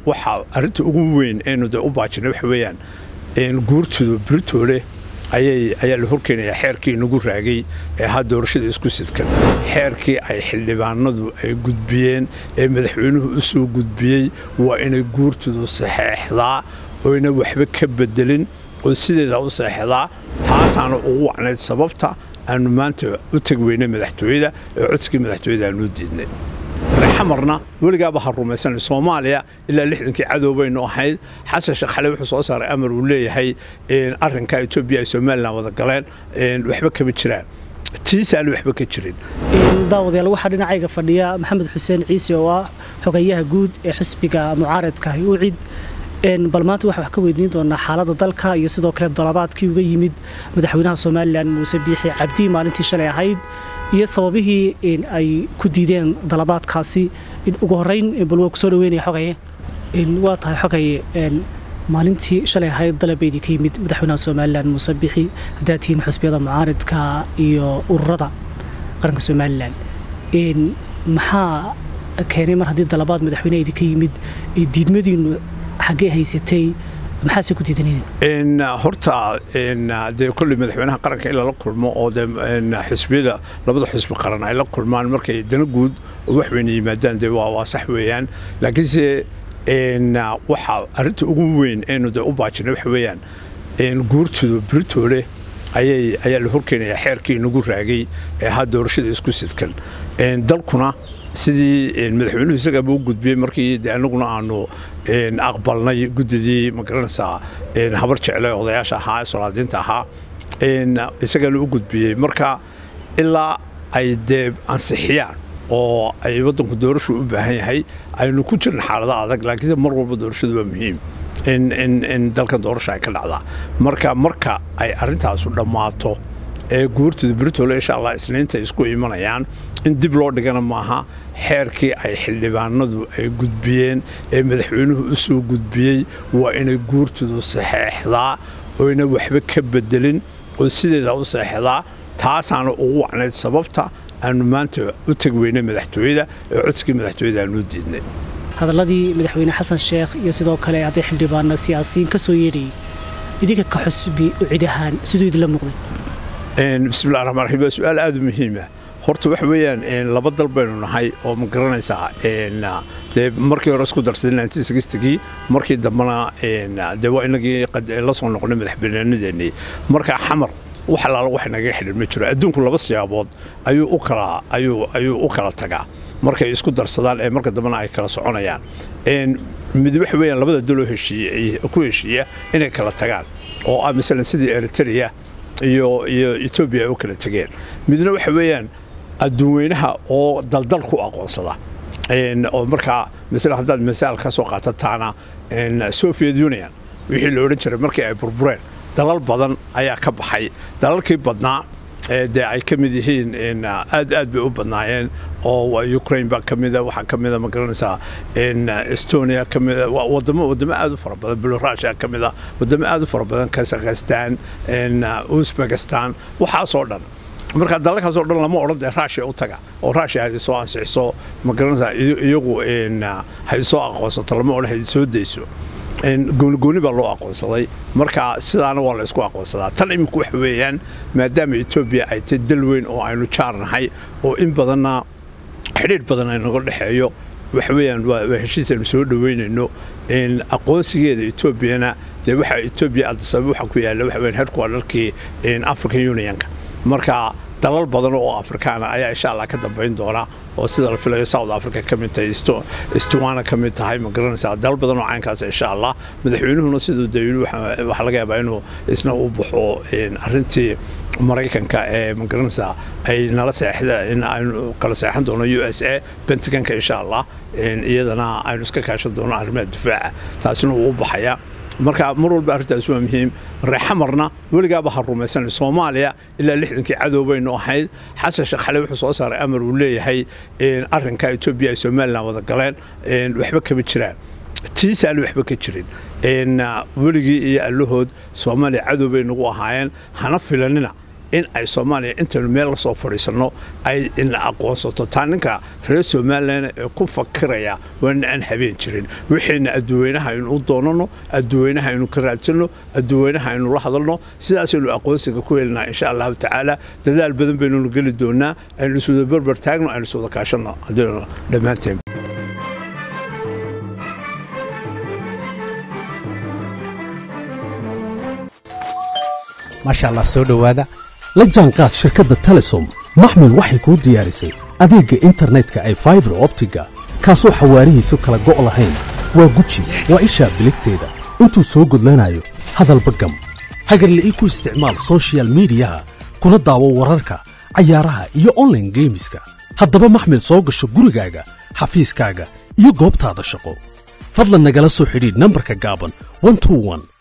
waxa arrinta ugu weyn aynu de u baajinay waxa weeyaan guurtooda britoole ayay ayaa la horkeenayaa xeerkii nagu raagay ee ha doorashada isku sidkan xeerkii ay xildhibaanadu ay gudbiyeen ee madaxweynuhu u soo gudbiyey waa inay guurtoodu saxeexdaa oyna waxba ka bedelin oo sideeda u saxeexdaa taasaana ugu wacnayd sababta aanu maanta u tegi weynay madaxtooyada ee codsigii madaxtooyada aanu diidnay xamarna weligaaba ha rumaysanay soomaaliya ilaa lixdankii cadow baynu ahayd xasan sheekh xale wuxuu soo saaray amar uu leeyahay arrinka etoobiya ay somalilan wada galeen waxba kama jiraan tiisaana waxba ka jirin daawadayaal waxaa dhinacayga fadhiya maxamed xuseen ciise oo ah xogayaha guud ee xisbiga mucaaradka ucid bal maanta waxaa wax ka weydiin doonaa xaaladda dalka iyo sidoo kale dalabaadkii uga yimid madaxweynaha somalilan muuse biixi cabdi maalintii shalay ahayd iyo sababihii ay ku diideen dalabaadkaasi ugu horeyn bal waa ku soo dhaweynaya xogaye waa tahay xogaye maalintii shalay ahayd dalabeydii ka yimid madaxweynaha somalilan muuse biixi haddaad tihiin xusbiyada mucaaridka iyo ururada qaranka somalilan maxaa keenay mar haddii dalabaad madaxweyneheedii ka yimid diidmadiinu xaggee haysatay maxaase ku diidanayeen horta dee kolley madaxweynaha qaranka in lala kulmo oo dee xisbiyada labada xisbi qaran ay la kulmaan markay dana guud oo wax weyna yimaadaan dee waa sax weeyaan laakiinse waxa arrinta ugu weyn aynu dee u baajinay waxa weeyaan guurtooda britoole ayay ayaa la horkeenayaa xeerkii nagu raagay ee ha doorashada isku sidkan dalkuna sidii madaxweynuhu isagaaba u gudbiyey markii de anaguna aanu aqbalnay guddidii ma garanaysaa habar jecle odayaasha ahaa ee solaadiinta ahaa isagaana u gudbiyey marka ilaa ay dee ansixiyaan oo ay waddanku doorashu u baahan yahay aynu ku jirna xaalada adag laakiinse mar walba doorashadu waa muhiim in dalkan doorasha ay ka dhacdaa marka marka ay arrintaasu dhammaato ee guurtooda britole insha allah isniinta isku imanayaan in dib loo dhigana maaha xeerkii ay xildhibaanadu ay gudbiyeen ee madaxweynuhu u soo gudbiyey waa inay guurtoodu saxeexdaa oyna waxba ka bedelin oo sideeda u saxeexdaa taasaana ugu wacnayd sababta aanu maanta u tegi weynay madaxtooyada ee codsigii madaxtooyada aanu diidnay hadalladii madaxweyne xasan sheekh iyo sidoo kale hadday xildhibaano siyaasiyiin ka soo yeedhayay idinka ka xusbi u cid ahaan siduu idinla muuqday bismillahi raxmaan raxiim waa su-aal aada u muhiima horta waxa weeyaan laba dal baynu nahay oo ma garanaysaa dee markii hore isku darsaday gii markii dambena dee waa inagii la soo noqonay madaxbanaanadeennii marka xamar wax allaala wax naga xidhin ma jiro adduunku laba siyaabood ayuu u kala ayuu ayuu u kala tagaa markay isku darsadaan ee marka dambena ay kala soconayaan mid waxa weeyaan labada daloo heshiiye ku heshiiya inay kala tagaan oo ah masalan sidii eritrea iyo iyo etoobiya ay u kala tegeen midna waxa weeyaan adduunweynaha oo daldal ku aqoonsada oo markaa masala haddaad masaal ka soo qaatataana soviet union wixii la odhan jiray markii ay burbureen dalal badan ayaa ka baxay dalalkii badnaa dee ay ka mid yihiin aad aad bay u badnaayeen oo ukraine baa ka mida waxaa ka mida ma garanaysaa estonia ka mida wadamo wadamo aad u fara badan belorusia ka mida wadamo aad u fara badan kazakhstan uzbekistan waxaasoo dhan marka dalalkaasoo dhan lama odhan dee rusia u taga oo rusia hay soo ansixiso ma garanaysaa iyagu hay soo aqoonsato lama odhan hay soo dayso goonigooni baa loo aqoonsaday marka sidaana waa la isku aqoonsadaa tan iminku waxa weeyaan maadaama etoobiya ay tay dal weyn oo aynu jaar nahay oo in badanna xidhiidh badan ay naga dhexeeyo waxa weeyaan waa heshiis aynu soo dhoweynayno aqoonsigeeda etoobiyana dee waxa etoobiya adisabab waxa ku yaalla waxa weyan headquarterkii african unionka marka dalal badan oo afrikaana ayaa insha allah ka dambayn doona oo sida la filayo south africa ka mid tahay istuwana ka mid tahay ma garanaysaa dalal badan oo caynkaas insha allah madaxweynuhuna siduu dayili waxaa laga yaabaa inuu isna u baxo arrintii maraykanka ee ma garanaysaa ay nala seexda in aynu kala seexan doono u s a bentagonka insha allah iyadana aynu iska kaashan doono arrimaha difaaca taasina wuu u baxaya marka mar walba arrintaas waa muhiim reexamarna weligaaba ha rumaysanay soomaaliya ilaa lixdankii cadow baynu ahayd xasan sheekh xale wuxuu soo saaray amar uu leeyahay arrinka etoobiya ay somalilan wada galeen waxba kama jiraan tiisaana waxba ka jirin weligii iyo allahood soomaaliya cadow bay nagu ahaayeen hana filanina in ay soomaaliya intaynu meel la soo fadhiisanno ay ina aqoonsato taa ninka reer somalilan ee ku fakiraya waana aan habeen jirin wixiina adduweynaha aynu u doonano adduweynaha aynu ka raadsanno adduweynaha aynu la hadalno sidaasaynu aqoonsiga ku helinaa insha allahu tacaala dadaal badan baynunu geli doonaa aynu iswada berber taagno aynu iswada kaashanno haddii dhammaanteen maasha allah soo dhowaada la jaanqaad shirkadda telesom maxmil waxay kuu diyaarisay adeegga internetka ay faibar optiga kaasoo xawaarihiisu kala go' lahayn waa guji waa ishaa biligteeda intuu soo gudlanayo hadalba gam hagarla'ii ku isticmaal sochial midiyaha kuna daawo wararka cayaaraha iyo onlaine geemiska haddaba maxmil soo gasho gurigaaga xafiiskaaga iyo goobtaada shaqo fadlan nagala soo xidhiidh nambarka gaaban